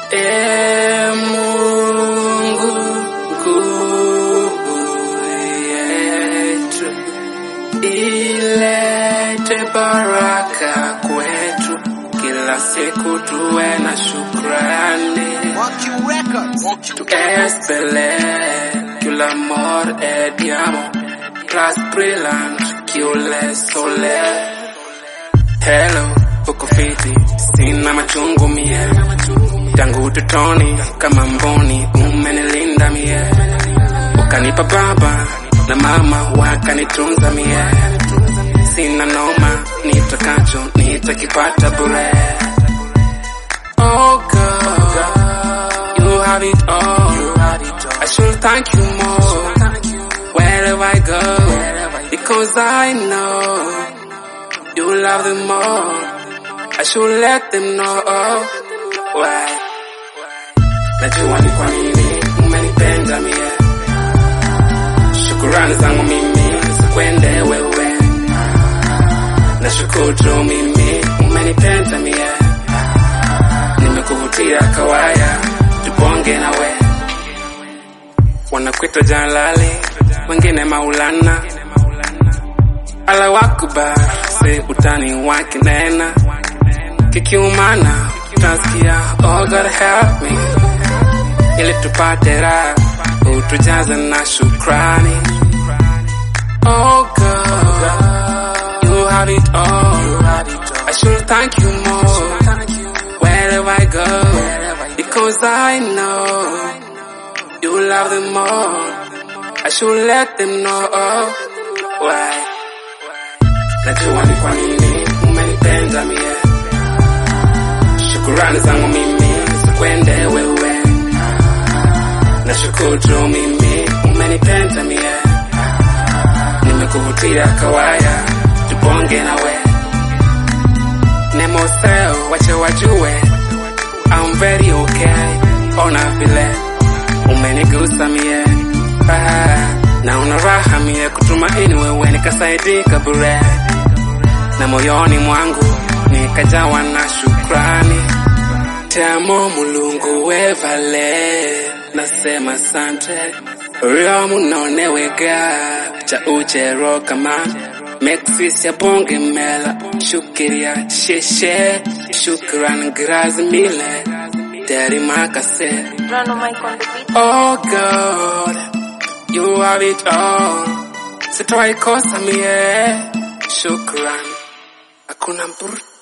E Mungu nguvu yetu, ilete baraka kwetu, kila siku tuwe na shukrani. Walking Records. Tu espele que o amor é diamo, plus brilhante que o le sole. Hello, uko fiti, sina machungu mie, tangu utotoni kama mboni umenilinda mie, ukanipa baba na mama wakanitunza mie, sina noma, nitakacho nitakipata bure. Oh God, you have it all. I should thank you more wherever I go because I know you love them more. I should let them know why. Najua ni kwa nini umenipenda mie, shukurani zangu mimi zikwende wewe, nashukuru mimi umenipenda mie, nimekuvutia kawaya, tubonge nawe wanakwita jalali, wengine maulana, ala wakubar se utani wakinena, kikiumana utasikia oh God help me, ili tupate raha utujaze na shukrani. Oh God, you have it all. I should thank you more wherever I go because I know you love them more. I should let them know why. Najua ni kwa nini umenipenda mie, shukurani zangu mimi zikwende wewe, nashukuru mimi umenipenda mie, nimekuvutia kawaya, tubonge nawe nemoseo wache wajue I'm very okay, ona vile umenigusa mie ah, na una raha mie kutumaini wewe nikasaidika bure na moyoni mwangu nikajawa na shukrani tamo mulungu wevale nasema sante rio munonewega cha uchero kama mexis ya bonge mela shukiria sheshe shukran grazi mile teri makase Rano Mike on the beat. Oh God, you have it all. Sitawai kosa mie, shukran. Hakuna mbur